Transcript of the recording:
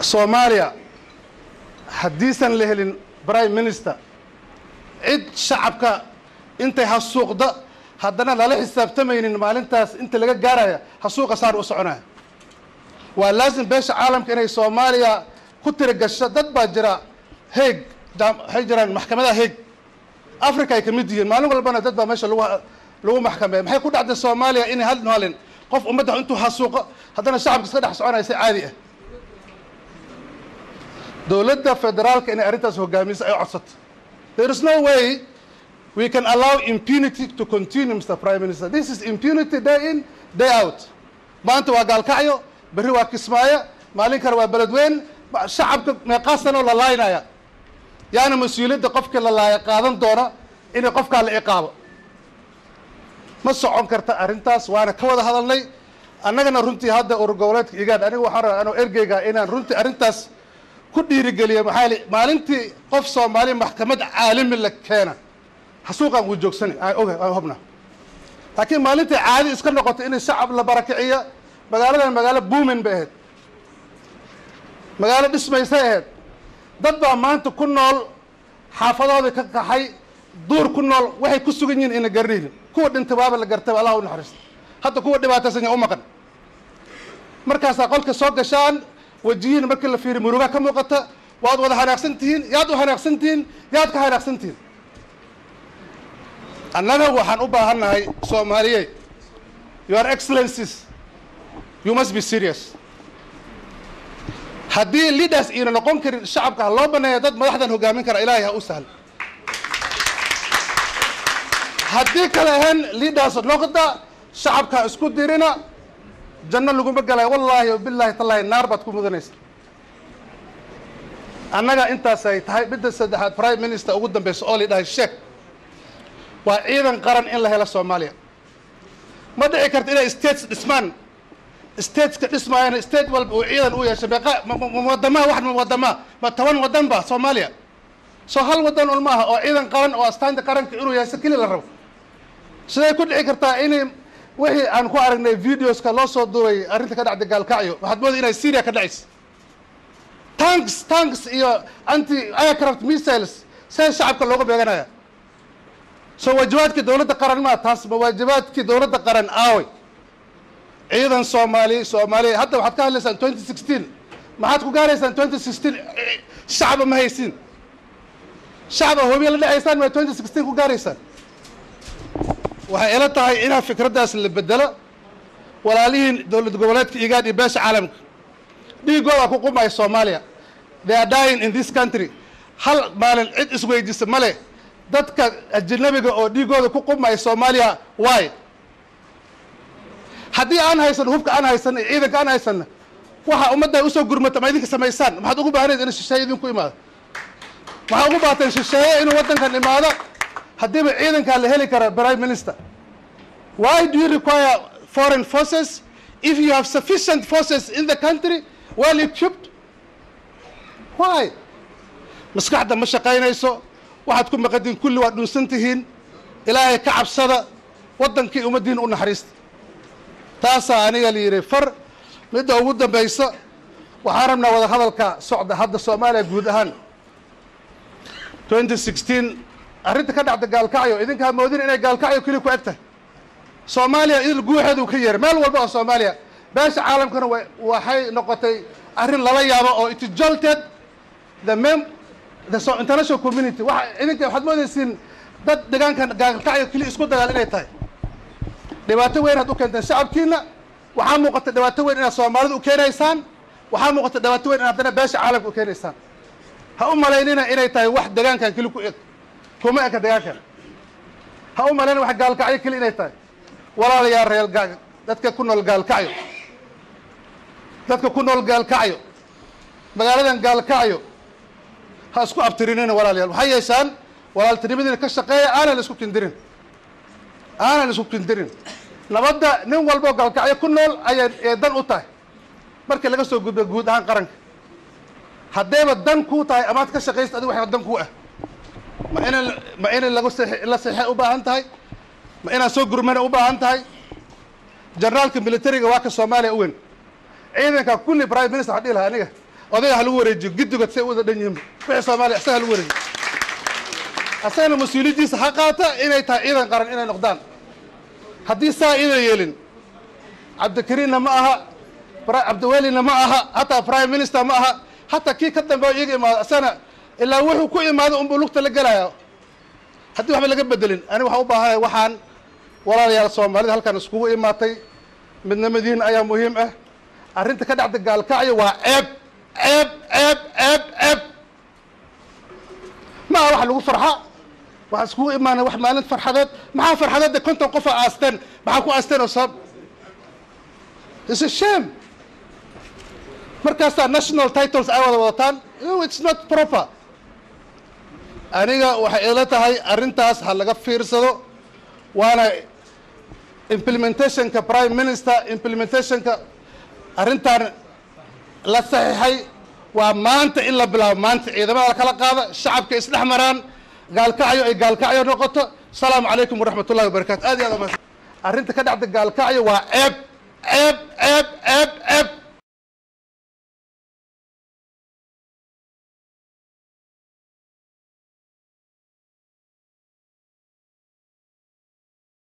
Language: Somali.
soomaaliya haddiisan la helin prime minister cid shacabka intay hasuuqda haddana lala xisaabtamaynin maalintaas inta laga gaaraya hasuuqa saar u soconaya waa laasim beesha caalamka inay soomaaliya ku tirigasho dad baa jira heeg waxay jiraan maxkamadaha heeg africa ay ka mid yihiin maalin walbana dad baa meesha lagu lagu maxkameeya maxay ku dhacday soomaaliya inay hal halin qof ummadda intuu hasuuqo haddana shacabka iska dhex soconaya si caadi ah dowladda federaalka inay arrintaas hogaamiso ay codsato there is no way we can allow impunity to continue mr prime minister this is impunity day in day out maanta waa gaalkacyo berri waa kismaayo maalin kale waa beledweyn shacabka meeqaasanoo la laaynaya yaana mas-uuliyadda qofkii la laaya qaadan doona inay qofkaa la ciqaabo ma socon karta arrintaas waana ka wada hadalnay annagana runtii hadda urur goboleedka igaad aniga waxaan rabaa anoo ergeyga inaan runtii arrintaas ku dhiirigeliya maxaa yili maalintii qof soomaali maxkamad caalami la keena hasuuqaan wuu joogsani aan oga aan hubna laakiin maalintii caadi iska noqotay in shacab la barakiciyo magaaladan magaalo buumin bay ahayd magaalo dhismaysay ahayd dad baa maanta ku nool xaafadoodii ka kaxay duur ku nool waxay ku sugan yihiin ina garanaynin kuwa dhintay waaba la gartay allah u naxariista hadda kuwa dhibaataysan yaa u maqan markaasaa qolka soo gashaan wajiyiin markii la fiiriy murugaa ka muuqata waad wada hanaaqsan tihiin yaad u hanaaqsan tihiin yaad ka hanaaqsan tihiin annaga waxaan u baahannahay soomaaliye your excellencies you must be serious haddii leaders iina noqon karin shacabka ha loo baneeya dad madaxdan hogaamin kara ilaahay ha u sahlo haddii kale ahayn leaders noqda shacabka isku dirina janno laguma galay wallaahi wabilaahi tallaahi naar baad ku mudanaysa annaga intaasay tahay midda saddexaad prime minister ugu dambeysa oo la dhahay sheek waa ciidan qaran in la helo soomaaliya ma dhici karta inay states dhismaan stateska dhismaayana state walba uu ciidan u yeeshay meeqa wadamaha wax wadama ma toban wadan ba soomaaliya soo hal wadan un maaha oo ciidan qaran oo astaanta qaranka inuu yeesho keli la rabo siday ku dhici kartaa inay wixii aan ku aragnay videoska loo soo duubay arrinta ka dhacday gaalkacyo waxaad mooday inay syria ka dhacaysa tanks tanks iyo anti aircraft missiles see shacabka looga beeganaya soo waajibaadkii dowladda qaran maa taas ma waajibaadkii dowladda qaran aaway ciidan soomaali soomaaliya hadda waxaad ka hadlaysaan twenty sixteen maxaad ku gaaraysaan twenty sixteen shacaba ma haysiin shacaba hobiya la dhacaysaan ma twenty sixteen ku gaaraysaan waxay ila tahay inaa fikraddaas la bedelo walaalihiin dowlad goboleedka igaad iyo beesha caalamka dhiigooda ku qumaya soomaaliya they are dying in this country hal maalin cid isweydisa ma leh dadka ajanabiga oo dhiigooda ku qumaya soomaaliya waay haddii aan haysan hubka aan haysan iyo ciidanka aan haysanna waxa ummadda usoo gurmata ma idinka samaysaan maxaad ugu baahnayd in shisheeye idinku imaado waxaa ugu baahateen shisheeye inuu waddankan imaado haddiiba ciidankaa la heli kara prime minister why do you require foreign forces if you have sufficient forces in the country well equipped why maskaxda ma shaqaynayso waxaad ku maqadiin kulli waad dhunsan tihiin ilaahay ka cabsada waddankii ummaddiin u naxariista taasaa aniga la yidhi far midda ugu dambaysa waxaan rabnaa wada hadalka socda hadda soomaaliya guud ahaan twenty sixteen arrinta ka dhacda gaalkacyo idinkaa moodin inay gaalkacyo keli ku eg tahay soomaaliya idil guuxeedu ka yeeray meel walba oo soomaaliya beesha caalamkana wa waxay noqotay arrin lala yaabo oo it jolted the mem the so international community waxa idinka waxaad moodaysiin dad deegaankan gaalkacyo keli isku dagaal inay tahay dhibaato weyn had u keenteen shacabkiina waxaa muuqata dhibaato weyn inaad soomaalida u keenaysaan waxaa muuqata dhibaato weyn in haddana beesha caalamka u keenaysaan ha u malaynina inay tahay wax deegaankan keli ku eg kuma eka deegaankan ha u malayna wax gaalkacyo keli inay tahay walaalayaa reer gaa dadka ku nool gaalkacyo dadka ku nool gaalkacyo magaaladan gaalkacyo ha isku abtirinina walaalayaal waxay yeeshaan walaaltinimadiina ka shaqeeya aanan la isku kindirin aanan isku kindirin nabadda nin walboo gaalkacyo ku nool ayay ee dan u tahay markii laga soo gudba guud ahaan qaranka haddayba dan kuu tahay amaad ka shaqaysta adigu waxaa dan kuu ah ma ina ma ina lagu seex la seexay u baahan tahay ma inaad soo gurmana u baahan tahay generaalka militariga waa ka soomaaliya u weyn ciidanka kulli prime minister waxaa dhihi lahaa aniga odayga ha lagu wareejiyo giddigood say u wada dhan yihiin wixii soomaaliya isaga ha lagu wareejiyo asagana mas-uuliyaddiisa ha qaata inay tahay ciidan qaran inay noqdaan haddii saa idan yeelin cabdikariinna ma aha cabdiwelina ma aha hataa prime minister ma aha hataa kii ka dambeeyo iyaga imaado asagana ilaa wuxuu ku imaado unbuu lugta la gelaya haddii waxba laga bedelin aniga waxaan u baahanaya waxaan walaalayaal soomaalida halkan iskugu imaatay midnimadiin ayaa muhiim ah arrinta ka dhacda gaalkacyo waa ceeb ceeb ceeb ceeb ceeb ma aha wax lagu farxa waxaan iskugu imaanay wax maalin farxadeed maxaa farxadeedda konton qofa aasteen maxaa ku aasteen oo sabab is a shame markaasaa national titles ay wada wadataan it's not proper aniga waxay ila tahay arrintaas ha laga fiirsado waana implementationka prime minister implementationka arrintan la saxiixay waa maanta in la bilaabo maanta ciidamada lakala qaada shacabka isdhex maraan gaalkacyo ay gaalkacyo noqoto asalaamu calaykum waraxmat ullahi wabarakatu aad iyo aad arrinta ka dhacda gaalkacyo waa ceeb ceeb ceeb ceeb ceeb